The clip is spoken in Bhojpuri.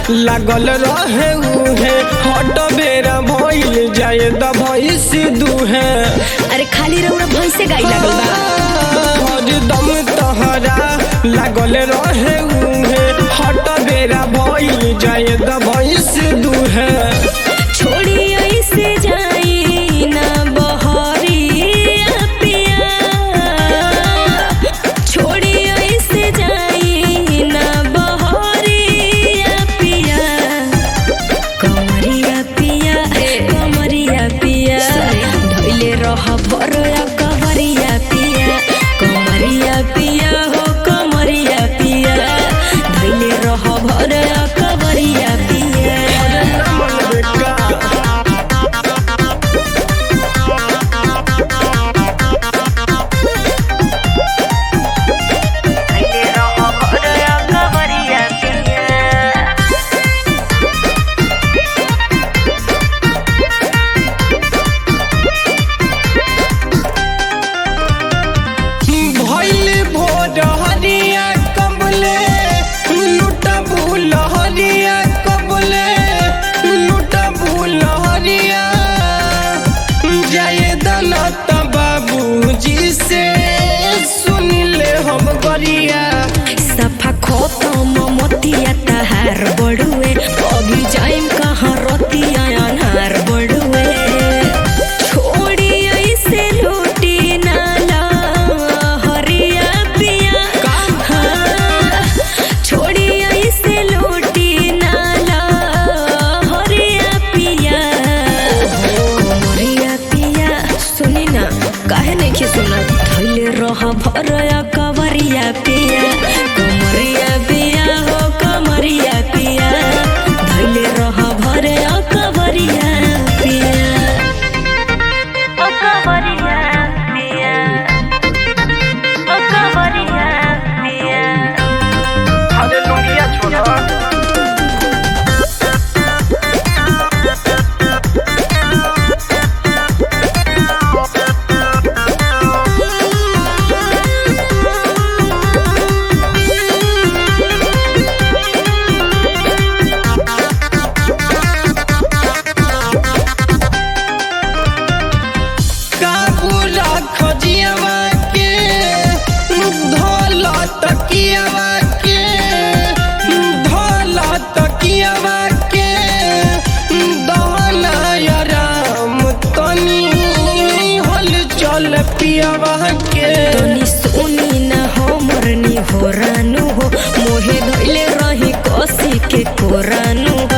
लागल रहे उहे हट बेरा भइल जाए द भइस दुहे अरे खाली रउरा भैंसे गाई लागल बा हरदम तहरा लागल रहे उहे हट बेरा भइल जाए द भइस दुहे छोड़ी ऐसे जाई ना बहरिया पिया छोड़ी ऐसे जाई ना बहरिया पिया कमरिया पिया कमरिया पिया धइले रह भरया कमरिया पिया कमरिया पिया हो कमरिया पिया धइले रह भरया कमरिया पिया भइल भोर हरिया कबले लुट भूल हरिया कबले लुट भूल हरिया जय दलत बाबूजी से सुन ले हम गरिया सफा खत्म मोतिया तहार बड़ुए अभी जाइम कहाँ रतिया अनहार बड़ुए छोड़ी ऐसे लूटी नाला हरिया पिया हाँ, छोड़ी ऐसे लूटी नाला हरिया पिया कोमरिया पिया सुनी ना काहे नहीं के सुना धैले रह भरया कवरिया पिया कमरिया पिया हो कमरिया पिया धैले रह भरया कवरिया पिया ओ कवरिया पिया ओ कवरिया पिया अरे लोनिया छोड़ा काबूला खजियावा के धोला तकियावा के धोला तकियावा के दहना आराम तनी हल चल पियावा के तनी सुनी ना हो मरनी हो रानू हो मोहे धैले रही कसी के कोरानू